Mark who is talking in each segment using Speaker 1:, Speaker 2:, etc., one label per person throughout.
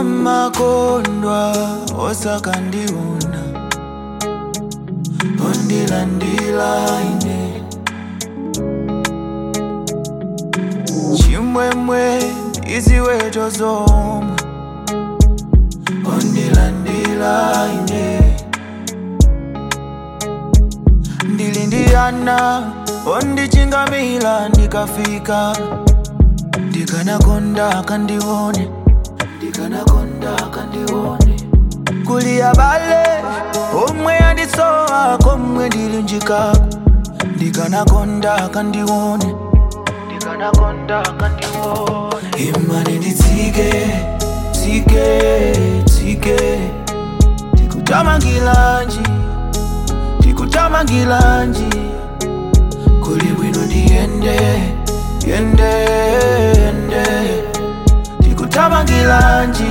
Speaker 1: amakondwa osakandiona ondilandila ine chimwemwe iziweto zomwe ondilandila ine ndili ndiyana ondichingamila ndikafika ndikanakonda akandione ndikanakonda akandione kuliya bale omwe yandisowa komwe ndilunjikako ndikanakonda akandione ndikanakonda akandione imani nditsike tsike tsike tikutamangilanji tikutamangilanji kuli bwino ndiyende yende yende tikutamangilanji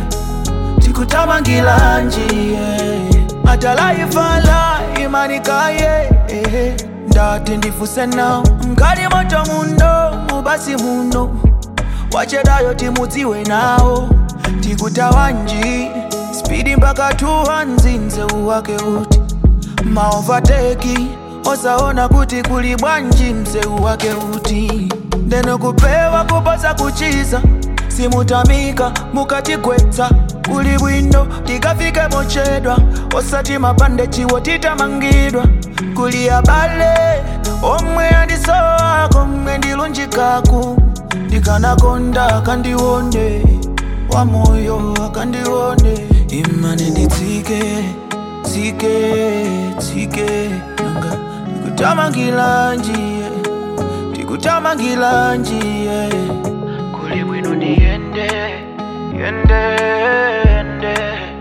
Speaker 1: tikutamangilanji atalaifala imanikaye eh, ndati ndifuse nawo mkali moto muno mubasi muno wachedayo timudziwe nawo tikutawanji spidi mpaka tuhanzinze uwake uti maovateki osaona kuti kuli bwanji mzeu wake uti ndeno kupewa kuposa kuchiza simutamika mukatigwetsa kuli bwino tikafike mochedwa osati mapande chiwo titamangidwa kuli abale omwe andisowa komwe ndilunjikaku ndikanakonda akandione wamoyo akandione imane nditsike tsike tsike nanga tikutamangilanjiye tikutamangilanjiye kuli bwino ndiyende yende yende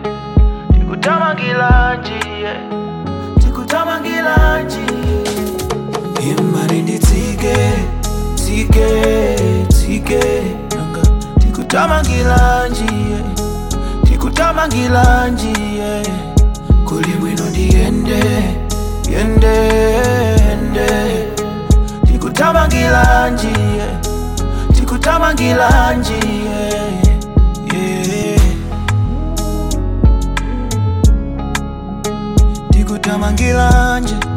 Speaker 1: tikutamangilanjiye tikutamangilanjiye imani nditsike tsike tsike nanga tikutamangilanjiye tikutamangilanjiye kuli bwino ndiyende yende yende tikutamangilanjiye tikutamangilanjiye yeah. tikutamangilanje